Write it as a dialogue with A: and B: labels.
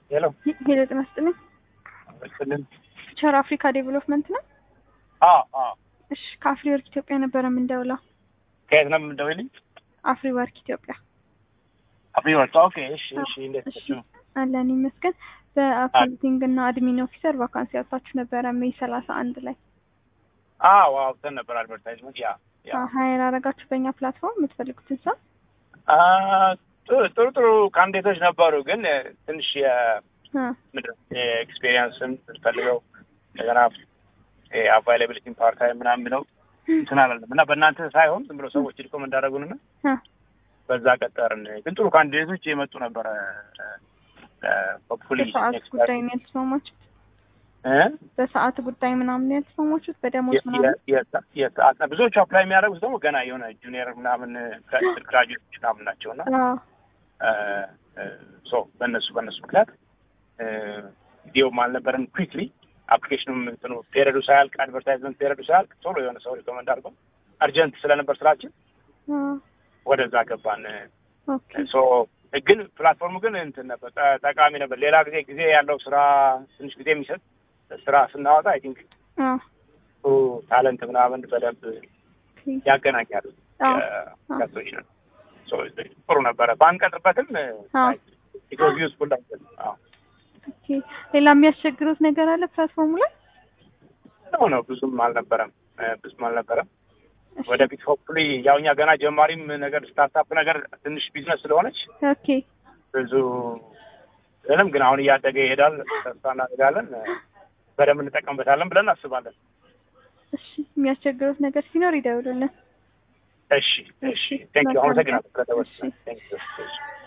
A: ሄሎ
B: ሄሎ ጤና ይስጥልኝ።
A: ስልን
B: ቸር አፍሪካ ዴቨሎፕመንት ነው።
A: አዎ አዎ
B: እሺ ከአፍሪ ወርክ ኢትዮጵያ ነበረ የምንደውለው።
A: ከየት ነው የምንደውልኝ?
B: አፍሪ ወርክ ኢትዮጵያ
A: አፍሪ ወርክ ኦኬ። እሺ እሺ እንዴት
B: እሺ
A: ነው?
B: አለን ይመስገን። በአካውንቲንግ እና አድሚን ኦፊሰር ቫካንሲ ያወጣችሁ ነበረ ሜይ ሰላሳ አንድ ላይ
A: አዎ አውጥተን ነበር አድቨርታይዝመንት ያ ያ
B: ሀይር አረጋችሁ በእኛ ፕላትፎርም የምትፈልጉትን ሰው
A: አ ጥሩ ጥሩ ጥሩ ካንዲዴቶች ነበሩ፣ ግን ትንሽ
B: አ፣
A: የምድር የኤክስፔሪየንስም ፈልገው እንደገና አቫይላቢሊቲ ፓርት ታይም ምናምን ብለው እንትን አላለም እና በእናንተ ሳይሆን ዝም ብሎ ሰዎች ሪኮመንድ እንዳደረጉንና
B: አ፣
A: በዛ ቀጠርን። ግን ጥሩ ካንዲዴቶች የመጡ ነበረ። ሆፕፉሊ
B: በሰዓት ጉዳይ ነው ያልተስማማችሁት? በሰዓት ጉዳይ ምናምን ያልተስማማችሁት? በደሞዝ ምናምን?
A: የሰዓት ብዙዎቹ አፕላይ የሚያደርጉት ደግሞ ገና የሆነ ጁኒየር ምናምን ግራጁዌቶች ምናምን ናቸው እና
B: አዎ
A: ሶ በእነሱ በእነሱ ምክንያት ቪዲዮም አልነበረም። ኩዊክሊ አፕሊኬሽኑም እንትኑ ፔሪዱ ሳያልቅ አድቨርታይዝመንት ፔሪዱ ሳያልቅ ቶሎ የሆነ ሰው ሪኮመንድ አድርገው አርጀንት ስለነበር ስራችን
B: አ፣
A: ወደዛ ገባን።
B: ኦኬ
A: ሶ ግን ፕላትፎርሙ ግን እንትን ነበር ጠ- ጠቃሚ ነበር። ሌላ ጊዜ ጊዜ ያለው ስራ ትንሽ ጊዜ የሚሰጥ ስራ ስናወጣ አይ ቲንክ
B: አ፣
A: ታለንት ምናምን በደንብ
B: ኦኬ
A: ያገናኛሉ
B: አዎ
A: ጋቶች ነው። ጥሩ ነበረ። ባንቀጥርበትም
B: አዎ
A: ኢትስ ዩዝፉል አዎ
B: ኦኬ ሌላ የሚያስቸግሩት ነገር አለ ፕላትፎርሙ ላይ?
A: ነው ነው ብዙም አልነበረም እ፣ ብዙም አልነበረም።
B: እሺ
A: ወደፊት ሆፕፉሊ ያው እኛ ገና ጀማሪም ነገር ስታርታፕ ነገር ትንሽ ቢዝነስ ስለሆነች
B: ኦኬ
A: ብዙ ምንም ግን አሁን እያደገ ይሄዳል። ተስፋ እናደርጋለን እ፣ በደንብ እንጠቀምበታለን ብለን እናስባለን።
B: እሺ የሚያስቸግሩት ነገር ሲኖር ይደውሉልን።
A: እሺ እሺ ቴንክ ዩ አመሰግናለሁ። ከተወሰነ ቴንክ ዩ